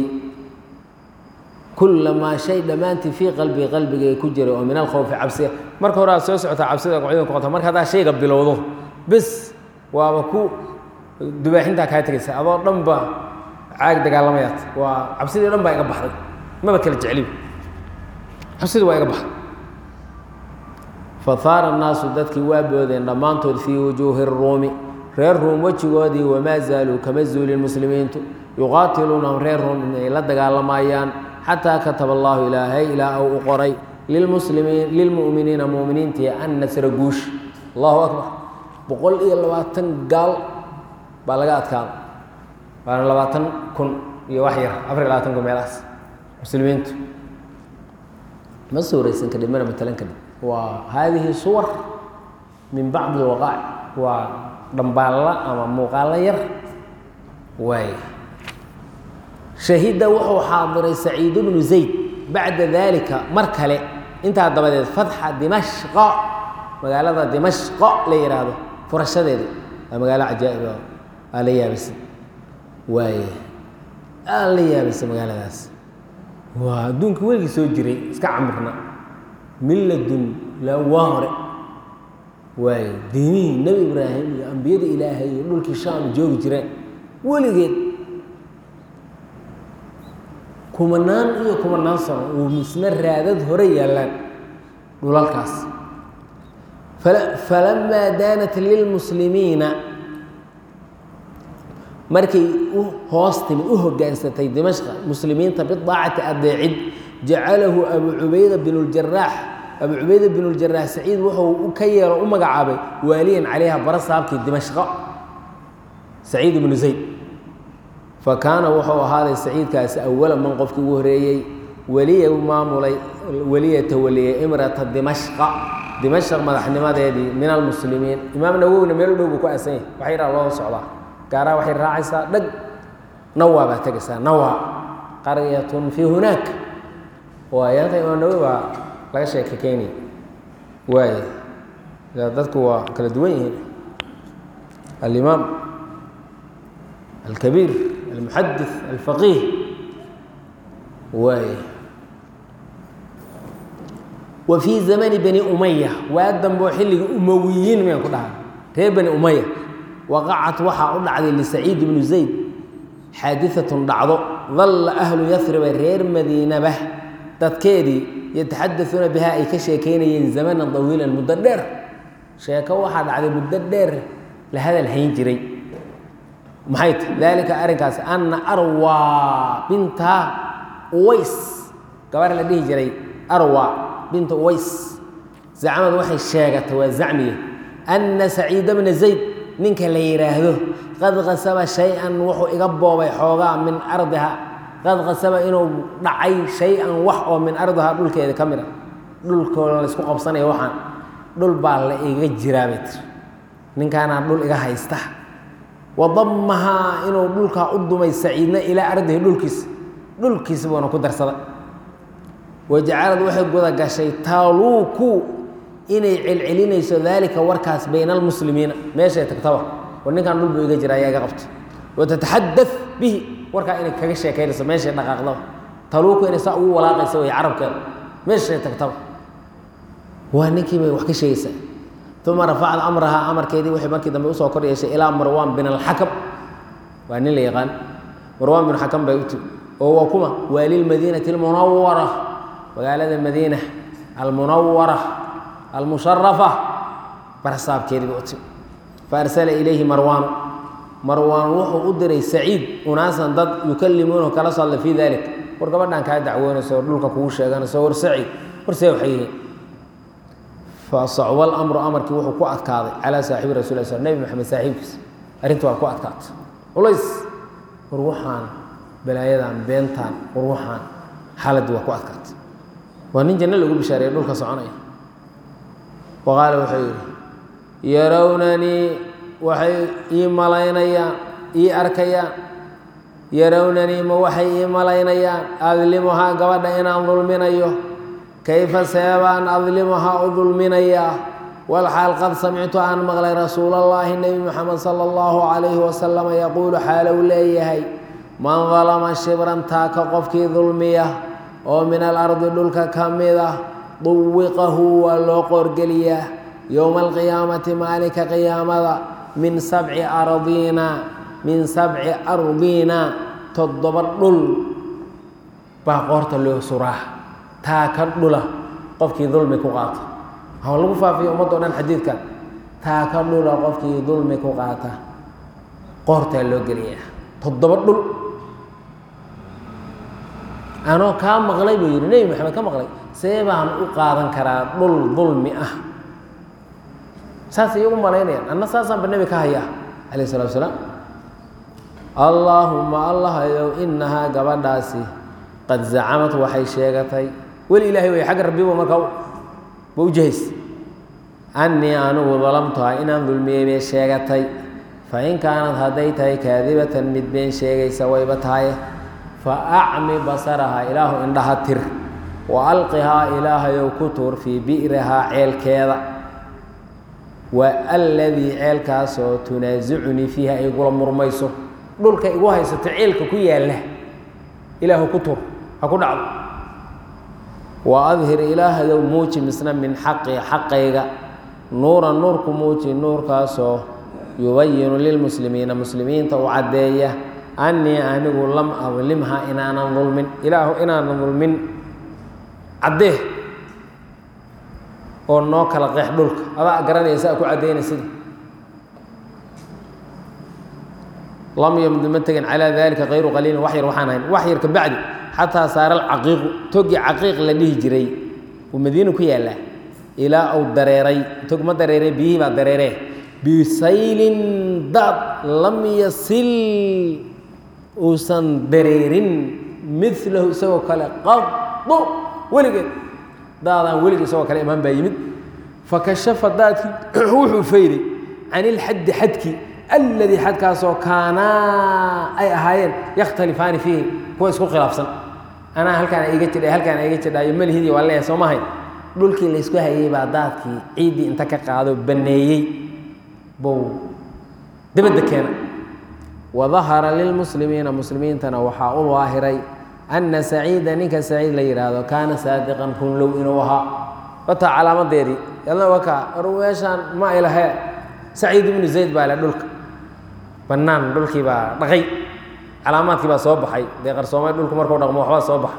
S1: kulamaa shay dhammaantii fii qalbii qalbigay ku jiray oo min alkhowfi cabsiga marka hore aad soo socotaa cabsida qocida kuqota marka haddaa shayga bilowdo bis waaba ku dubaaxintaa kaa tegaysa adoo dhan ba caag dagaalamayaad waa cabsidii dhan baa iga baxday maba kala jecliba cabsidii waa iga baxday fahaara annaasu dadkii waa boodeen dhammaantood fii wujuuhi ruumi reer ruum wejigoodii wamaa zaaluu kama zuulin muslimiintu yuqaatiluunahum reer ruum inay la dagaalamayaan xataa kataba allahu ilaahay ilaa u u qoray lilmuslimiin lilmu'miniina mu'miniintii an nasra guush allahu akbar boqol iyo labaatan gaal baa laga adkaada waana labaatan kun iyo wax yar afar iyo labaatan kun meelahaas muslimiintu ma suuraysan kadhib mana matalan kadhib waa haadihi suwar min bacdi alwaqaac waa dhambaalla ama muuqaallo yar waay shahida wuxuu xaadiray saciid bnu zayd bacda dalika mar kale intaa dabadeed fatxa dimashqa magaalada dimashqa la yihaahdo furashadeeda waa magaalo cajaa'iba aa la yaabisa waay aa la yaabisa magaaladaas waa adduunka weligii soo jiray iska camirna milladun la waa hore waayo diinihii nebi ibraahim iyo ambiyada ilaahay iyo dhulkii shaam joogi jireen weligeed kumanaan iyo kumanaan sano uu misna raadad hore yaallaan dhulalkaas falamaa daanat lilmuslimiina markay u hoos timi u hogaansatay dimashqa muslimiinta bidaacati adeecid jacalahu abu cubayda bin اljaraax abu cubayda bin اljaraax saciid wuxuu ka yeelo u magacaabay waaliyan calayha bara saabkii dimashqa saciid ibnu zayd fa kaana wuxuu ahaaday saciidkaasi awala man qofkii ugu horeeyey weliya maamulay weliya tawaliyey imrata dimashqa dimashq madaxnimadeedii min almuslimiin imaam nawowina meel u dhow buu ku aasan yahay wax yaraa loo socdaa gaaraa waxay raacaysaa dhag nawa baa tegaysaa nawa qaryatun fii hunaak waayaanta imaam nawowi baa laga sheeka keynaya waay dadku waa kala duwan yihiin alimaam alkabiir almuxadis alfaqiih waay wa fii zamani bani umaya waa damboo xilligii umawiyiin miyaan ku dhahay reer bani umaya waqacat waxaa u dhacday lisaciid ibnu zayd xaadiatun dhacdo dalla ahlu yasriba reer madiinaba dadkeedii yataxadauuna bihaa ay ka sheekaynayeen zamanan dawiilan muddo dheer sheeko waxaa dhacday muddo dheer la hadal hayn jiray maxay ta daalika arrinkaas anna arwa binta uways gabar la dhihi jiray arwa binta uways zacmad waxay sheegatay waa zacmiye anna saciida bna zayd ninka la yidhaahdo qad qasaba shay-an wuxuu iga boobay xoogaa min ardiha qad qasaba inuu dhacay shay-an wax oo min ardiha dhulkeeda ka mid a dhulkooda laysku qabsanaya waxaan dhul baa la iga jiraa bay tiri ninkaanaa dhul iga haysta wadamahaa inuu dhulkaa u dumay saciidna ilaa ardihi dhulkiisa dhulkiisa buuna ku darsaday wajacalad waxay guda gashay taaluuku inay celcelinayso daalika warkaas bayna almuslimiina meeshay tagtaba war ninkaan dhul buu iga jira ayaa iga qabta watataxada bihi warkaa inay kaga sheekaynayso meeshay dhaqaaqdaba taluuku inay saa ugu walaaqaysa way carabkeeda meeshay tagtaba waa ninkii bay wax ka sheegaysaa uma rafacad amrahaa amarkeedii waxay markii dambe usoo kor yeeshay ilaa marwaan bin alxakam waa nin la yaqaan marwaan bin xakam bay u timi oo waa kuma waa lilmadiinati almunawara magaalada madiina almunawara almusharafa barsaabkeedii bay u timi faarsala ilayhi marwaanu marwaan wuxuu u diray saciid unaasan dad yukalimuunahu kala soo hadla fii dalik war gabadhan kaa dacwoonayso oo dhulka kugu sheeganayso war saciid warsee waxay yihiin fasacba alamru amarkii wuxuu ku adkaaday calaa saaxibi rasul l sl nebi maxamed saaxiibkiis arrinta waa ku adkaatay culays war waxaan balaayadan beentaan war waxaan xaaladii waa ku adkaatay waa nin janno lagu bishaareeye dhulka soconaya wa qaala wuxuu yidhi yarownanii waxay ii malaynayaan ii arkayaan yarownanii ma waxay ii malaynayaan adlimuhaa gabadha inaan dulminayo kayfa seebaan adlimuhaa u dulminayaa walxaal qad samictu aan maqlay rasuulallaahi nebi moxamed sala allahu calayhi wasalama yaquulu xaalow leeyahay man dalama shibran taaka qofkii dulmiya oo min alardi dhulka ka mid ah duwiqahu waa loo qoorgeliyaa yowma alqiyaamati maalinka qiyaamada min sabci ardiina min sabci ardiina toddoba dhul baa qoorta loo suraa taa ka dhula qofkii dulmi ku qaata ha lagu faafiya ummaddo dhan xadiidkan taa ka dhula qofkii dulmi ku qaata qoortaa loo geliyaa toddoba dhul anoo kaa maqlay buu yidhi nebi maxamed ka maqlay see baan u qaadan karaa dhul dulmi ah saasay iyagu malaynayaan anna saasaanba nebi ka hayaa calayh salatu wasalaam allaahumma allahayow inahaa gabadhaasi qad zacamad waxay sheegatay weli ilaahay wey xagga rabbiba markaa ba u jahays annii anigu dalamtuha inaan dulmiyey bay sheegatay fa in kaanad hadday tahay kaadibatan mid been sheegaysa wayba tahaye fa acmi basarahaa ilaahu indhaha tir wa alqihaa ilaahayow ku tuur fii bi'rihaa ceelkeeda wa alladii ceelkaasoo tunaasicunii fiiha ay igula murmayso dhulka igu haysato ceelka ku yaalla ilaahu ku tuur ha ku dhacdo wa adhir ilaahayow muuji misna min xaqi xaqayga nuuran nuurku muuji nuurkaasoo yubayinu lilmuslimiina muslimiinta u caddeeya annii anigu lam adlimha inaanan dulmin ilaahu inaanan dulmin caddee oo noo kala qeex dhulka adaa garanaysa a ku caddaynaysid lam yamdu ma tegin calaa dalika kayru qaliilin wax yar waxaan ahayn wax yar ka bacdi xataa saara alcaqiiqu togii caqiiq la dhihi jiray uu madiina ku yaallaa ilaa uu dareeray tog ma dareere biyihii baa dareeree bisaylin daad lam yasil uusan dareerin milahu isagoo kale qadu weligeed daadaan weligii isagoo kale imaan baa yimid fakashafa daadkii wuxuu fayday can ilxaddi xadkii alladii xadkaasoo kaanaa ay ahaayeen yakhtalifaani fiihi kuwa isku khilaafsan anaa halkaan iga jidhay halkaan iga jidhayo malihidii waa leeyahay soo mahayn dhulkii laysku hayey baa daadkii ciiddii inta ka qaado banneeyey bow dabadda keena wadahara lilmuslimiina muslimiintana waxaa u waahiray anna saciida ninka saciid la yidhaahdo kaana saadiqan runlow inuu ahaa wataa calaamadeedii yadna wakaa war meeshaan ma ay lahee saciid ibnu zayd baa le dhulka bannaan dhulkii baa dhaqay calaamaadkii baa soo baxay dee qarsoomay dhulku markuu dhaqmo waxbaa soo baxa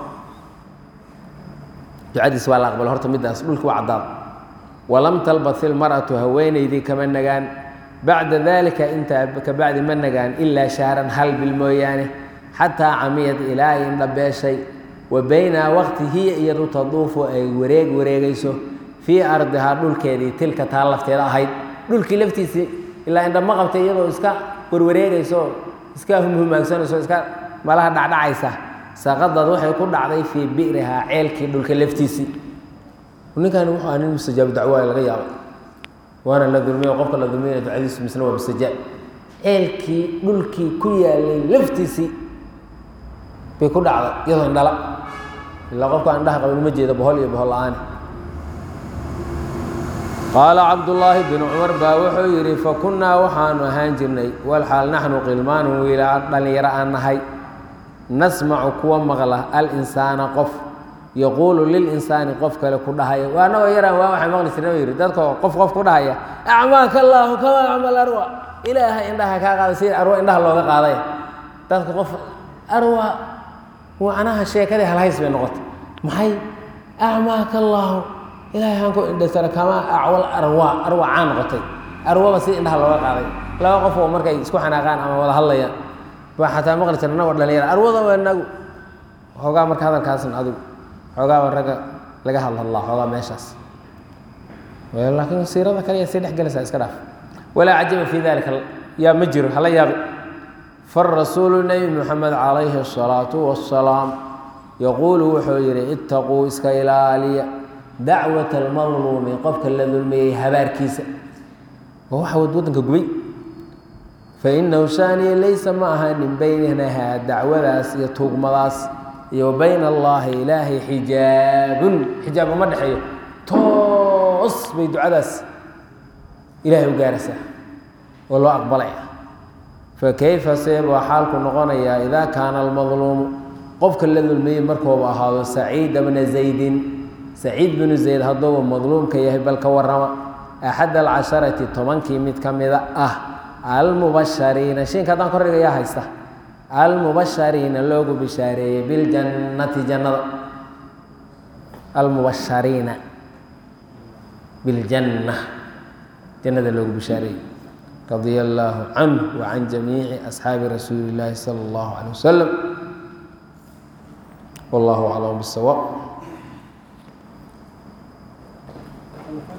S1: ducadiis waa la aqbala horta middaas dhulkii waa caddaad walam talbat ilmar'atu haweenaydii kama nagaan bacda dalika intaa ka bacdi ma nagaan ilaa shahran hal bil mooyaane xataa camiyad ilaa ay indhabeeshay wa bayna waqti hiya iyadu taduufu ay wareeg wareegayso fii ardihaa dhulkeedii tilka taa lafteeda ahayd dhulkii laftiisii ilaa indha ma qabtay iyadoo iska warwareegayso iska humhumaagsanayso iska malaha dhacdhacaysa saqadad waxay ku dhacday fii bi'rihaa ceelkii dhulka laftiisii ninkani wuxuu ah nin mustajaabu dacwaa laga yaabay waana la dulmiyo qofka la dulmiyana ducadiisu misna waa mustajaab ceelkii dhulkii ku yaalay laftiisii bay ku dhacday iyadoo indhala ilaa qofka indhaha qabin uma jeedo bohol iyo bohol la-aani qaala cabdullaahi binu cumar baa wuxuu yidhi fakunnaa waxaanu ahaan jirnay walxaal naxnu qilmaanu wiilaa dhallinyaro aan nahay nasmacu kuwa maqla alinsaana qof yaquulu lilinsaani qof kale ku dhahaya waa anagoo yaraan waa waxay maqli jirna yidhi dadka qof qof ku dhahaya acmaaka allaahu kama acmal arwa ilaaha indhaha kaa qaaday sida arwa indhaha looga qaaday dadka qof arwa macnaha sheekadii halhays bay noqotay maxay acmaaka allaahu ilaahay aan ku indhasara kama acwal arwa arwa caan noqotay arwaba sida indhaha looga qaaday laba qof oo markay isku xanaaqaan ama wada hadlayaan baa xataa maqli jira anagoo dhalinyara arwada waa nagu xoogaa marka hadalkaasan adigu xoogaaba ragga laga hadlhadlaa xoogaa meeshaas laakiin siirada kale sii dhex gelaysaa iska dhaaf walaa cajaba fii dalika yaa ma jiro hala yaabi farasuulu nebi moxamed calayhi asalaatu wassalaam yaquulu wuxuu yidhi ittaquu iska ilaaliya dacwata almadluumi qofka la dulmiyey habaarkiisa waa waxa waddanka gubay fainahu shaaniya laysa ma ahanin baynahaa dacwadaas iyo tuugmadaas iyo bayna allaahi ilaahay xijaabun xijaab uma dhexeeyo toos bay ducadaas ilaahay u gaaraysaa oo loo aqbalaya fakayfa see baa xaalku noqonayaa idaa kaana almadluumu qofka la dulmiyey markooba ahaado saciida bna zaydin saciid binu zayd hadduuba madluumka yahay bal ka warrama axad alcasharati tobankii mid ka mida ah almubashariina shinka haddaan kordhiga yaa haysta almubashariina loogu bishaareeyey biljannati jannada almubashariina biljanna jannada loogu bishaareeyey radia allaahu canhu wa can jamiici asxaabi rasuuli illaahi sala allahu calay wasalam wallahu aclam bisawaab